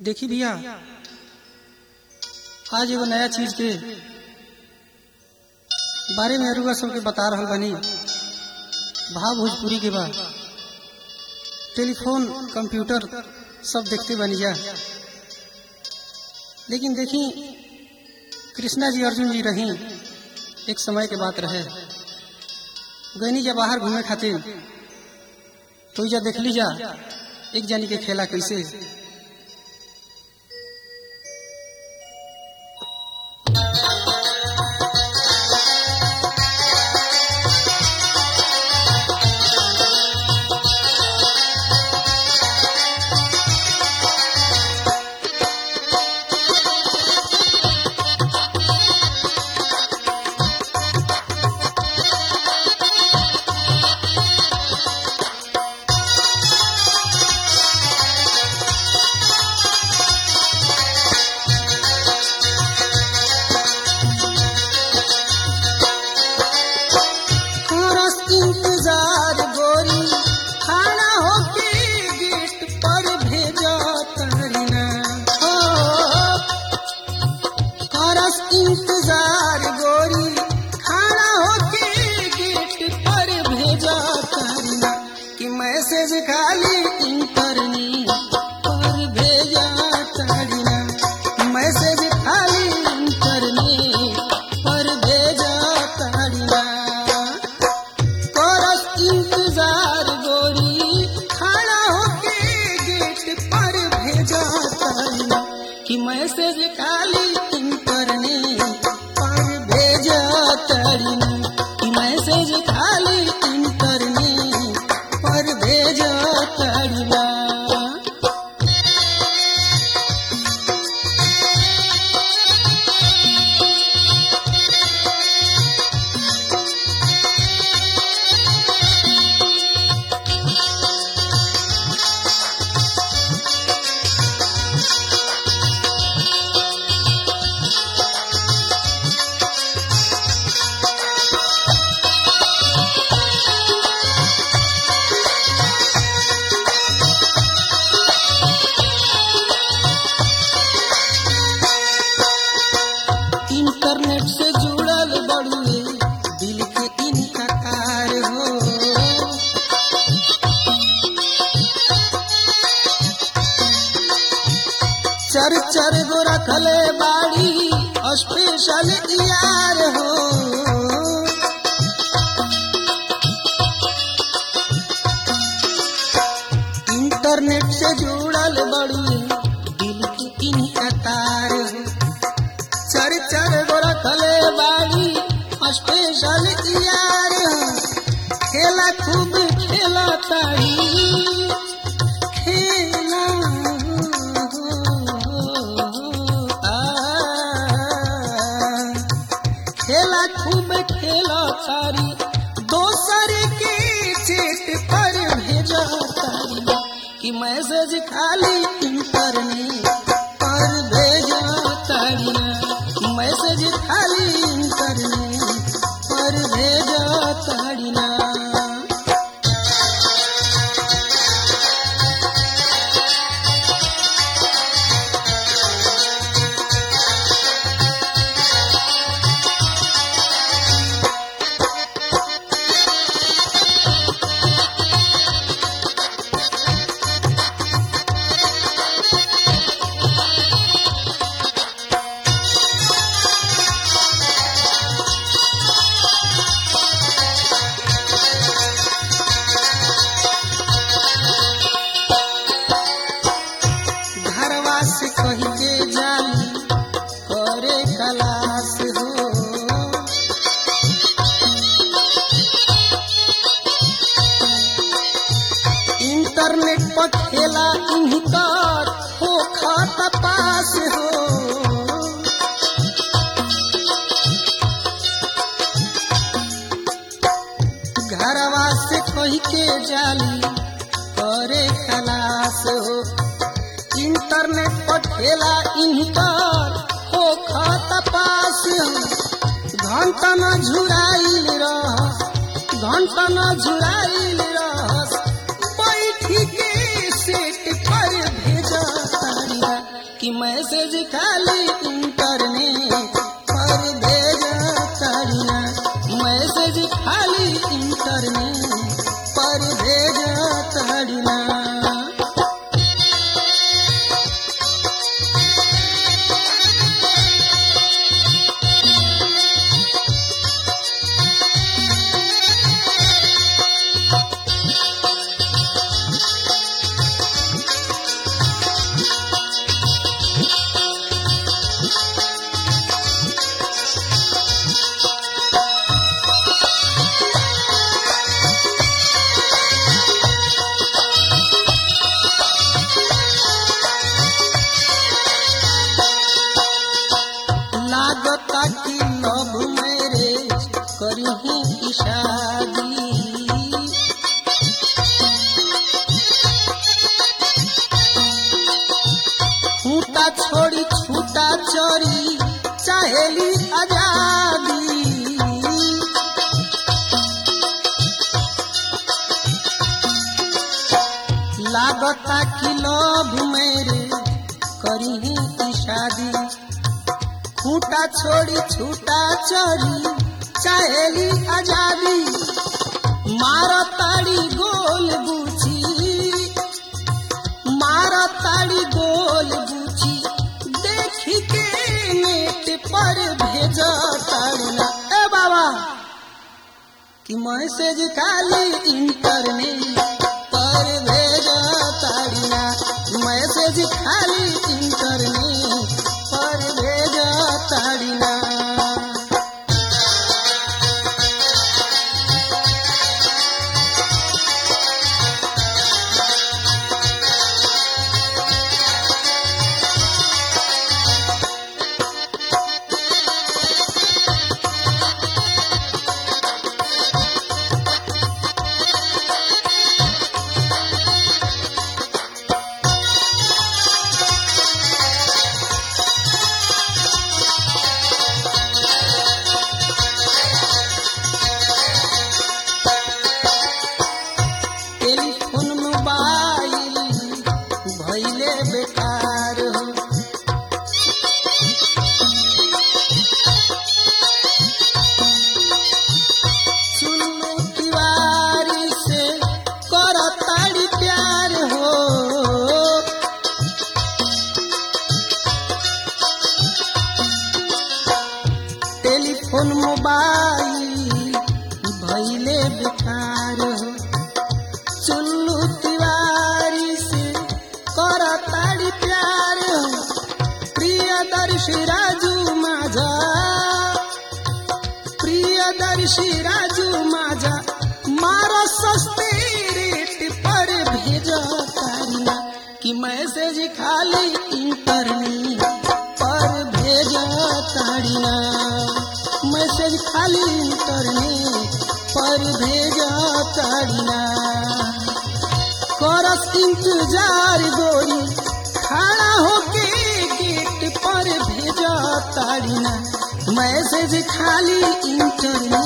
देखी भैया आज एगो नया चीज के बारे में अरुआ सबके बता रहल बनी भाव भोजपुरी के बा टेलीफोन कंप्यूटर सब देखते बनी जा लेकिन देखी कृष्णा जी अर्जुन जी रही एक समय के बात रहे गैनी जा बाहर घूमे खातिर तो जा देख ली जा एक जानी के खेला कैसे करस इंतजार गोरी खाना होके गेट पर भेजा तरीना हो करस इंतजार गोरी खाना होके गेट पर भेजा तरीना कि मैसेज खाली इंटरनेट पर भेजा तरीना मैसेज खाली इंटरनेट पर भेजा तरीना करस इंतजार गोरी खड़ा होके गेट पर भेजा तारीना कि मैसेज खाली इंटरनेट पर भेजा तारीना कि मैसेज खाली इंटरनेट पर भेजा तारीना इंटरनेट से जुड़ल बड़ुए दिल के इनका कार हो चर चर गो रखले बाड़ी स्पेशल यार हो इंटरनेट से जुड़ल बड़ुए दिल के इनका तार हो चर चर गोरा खले बाड़ी स्पेशल यार खेला खूब खेला तारी खेला आ, खेला खूब खेला तारी दोसर के चेट पर भेजा तारी कि मैसेज खाली इंटरनेट पर भेजा तारी मैसेज खाली इंटरनेट पर भेजा तारी घरवा से कही के जाली करे खलास हो इंटरनेट पर खेला इन्हीं तक हो खाता पास हो घरवा से कही के जाली करे खलास हो इंटरनेट पर खेला इन्हीं पर हो खाता पास घंटा न झुराइल रह घंटा न झुराइल रह बैठी के सेट पर भेजा तारिया कि मैसेज खाली इंटरनेट पर भेजा ताड़िया मैसेज खाली इंटरनेट पर भेजा ताड़िया लागता कि लव मैरिज करही की शादी छूटा छोड़ी छूटा चोरी चाहेली आजादी लागता कि लव मैरिज करही की शादी खूटा छोड़ी छूटा चोरी चाहेली आजादी मार ताड़ी गोल बूची मार ताड़ी गोल बूची देखी के नेट पर भेज ताड़ना ए बाबा कि मैसेज खाली इंटरनेट पर भेज ताड़ना मैसेज खाली इंटरनेट पर भेज ताड़ना टेलीफोन मोबाइल भैले बेकार हो सुनो तिवारी से कर ताड़ी प्यार हो टेलीफोन मोबाइल भैले बेकार हो चुल्लू तिवारी से कर ताड़ी प्यार प्रियदर्शी राजू माझा प्रियदर्शी राजू माझा मारो सस्ते रेट पर भेजा तारीना कि मैसेज खाली इंटरनेट पर भेजा ताड़िया मैसेज खाली इंटरनेट पर भेजा ताड़िया करस इंतजार गोरी खड़ा होके गेट पर भेजा ताड़िना मैसेज खाली इंटरनेट